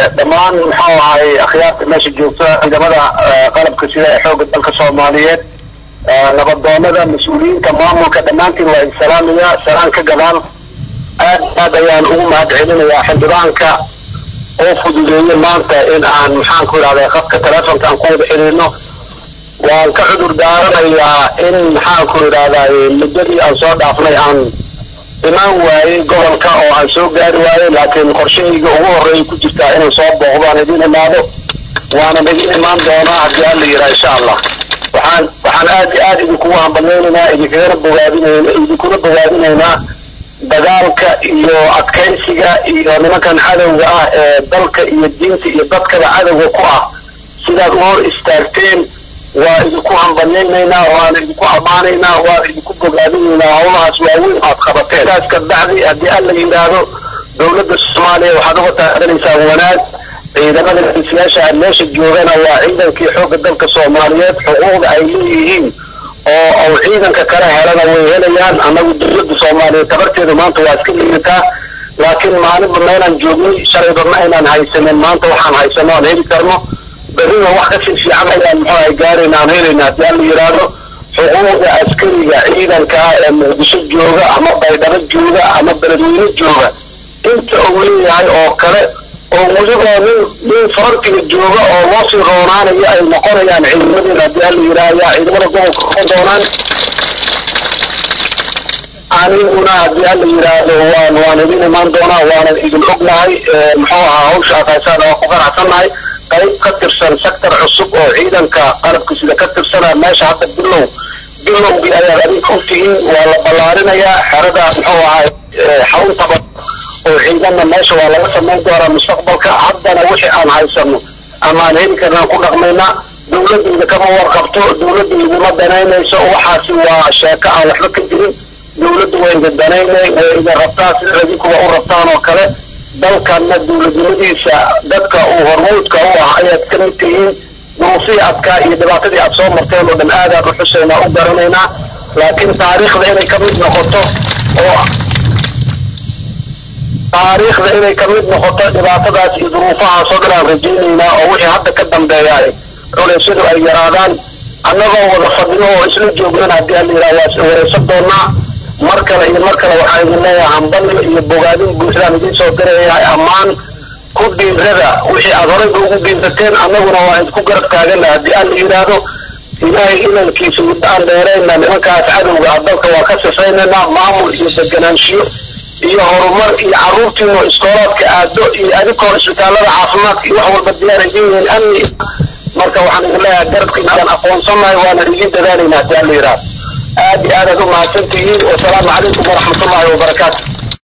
dhammaan muxuu ahay akhyaarta meesha joogta ciidamada qalabka sida ee xoogga dalka soomaaliyeed nabadoonada mas-uuliyiinta maamulka dhammaantiin waa idin salaamaya salaan ka gadaan aad aad ayaan ugu mahad celinayaa xildhibaanka oo fududeeyey maanta in aan maxaan ku idhahda khadka telefonka aan ku wada xiriirno waan ka cudur daaranayaa in maxaan ku idhahdaa muddadii aan soo dhaafnay aan imaan waayey gobolka oo aan soo gaari waayey laakiin qorshahayga ugu horreeya ku jirtaa inaan soo booqdaan idin imaado waana idin imaan doonaa haddii alla yiraa insha allah waxaan waxaan aad aad idinkugu hambalyeynaynaa idinkagana bogaadinayna idinkuna bogaadinaynaa dagaalka iyo adkaysiga iyo nimankan cadowga ah ee dalka iyo diinta iyo dadkaba cadowga ku ah sidaad u hor istaagteen waa idinku hambalyaynaynaa waana idinku ammaanaynaa waana idinku bogaadinaynaa howlahaas waaweyn aad qabateen taas ka bacdi haddii alla yidhaahdo dowladda soomaaliya waxaad uga taageranaysaa wanaag ciidamada geesiyaasha aad meesha joogana waa ciidankii xoogga dalka soomaaliyeed xuquuqda ay leeyihiin oo ou ciidanka kala helana way helayaan annagu dowladda soomaaliyeed tabarteedu maanta waa iska liidataa laakiin maalinba meelaan joognay shalayba ma aynaan haysanin maanta waxaan haysano aan heli karno berrina wax kasii fiican ayaan muxuu ahay gaarayna aan helayna haddii alla yidhaahdo xuquuqda askariga ciidanka ah ee muqdisho jooga ama baydhabo jooga ama beledweyne jooga inta uu leeyahay oo kale oo weliba nin nin farantiga jooga oo loo sii roonaanayo ay noqonayaan ciidamadeena haddii alla yidhaahdo ciidamada gobolka noqon doonaan aniguna haddii alla yidhaahdo waan waan idin imaan doonaa waanan idin ognahay muxuu ahaa hawsha aqaysaan waa ku qanacsannahay qayb ka tirsan sector cusub oo ciidanka qalabka sida ka tirsana meesha hadda bilow bilowgii ayaad adinka ogtihiin waa la ballaarinayaa xerada muxuu ahay xaruntaba oo ciidanna meesha waa laga samayn doonaa mustaqbalka haddana wixii aan haysano ama aan heli karnaan ku dhaqmaynaa dowladayda kama warqabto dowladda idima danaynayso waxaasi waa sheeko aan waxba ka jirin dowladda waa idin danaynay way idin rabtaa sida adinkuba u rabtaan oo kale dalkanna dowladnimadiisa dadka uu hormuudka u ah ayaad ka mid tihiin duruufihii adkaa iyo dhibaatadii aad soo marteen oo dhan aadaan u xusaynaa u garanaynaa laakiin taariikhda inay ka mid noqoto oo taariikhda inay ka mid noqoto dhibaatadaas iyo duruufahaas oo dhan aan rajaynaynaa oo wixii hadda ka dambeeya culeysyadu ay yaraadaan annagoo wada fadhino oo isla joognana haddii alla yidhaha waa wareysan doonaa mar kale iyo mar kale waxaa idin leeyahay hambalyo iyo bogaadin buuxdaan idiin soo dirayahay ammaan ku dhiirada wixii aad horeyba ugu dhiirateen annaguna waa idinku garab taagana haddii alla yidhaahdo ilaahay inankiisa muddo aan dheerayna nimankaas cadowga ah dalka waa ka sifaynaynaa maamul iyo deganaanshiyo iyo horumar iyo carruurtiino iskoolaadka aado iyo adinkoo isbitaalada caafimaadka iyo wax walba diyaar idin yihiin amni marka waxaan idin leeyahay garabkiina aan aqoonsanahay waana idin dadaalayna haddii alla yidhaahdo aad iyo aad aad u mahadsantihiin wasalaamu calaykum waraxmatullahi wabarakaatu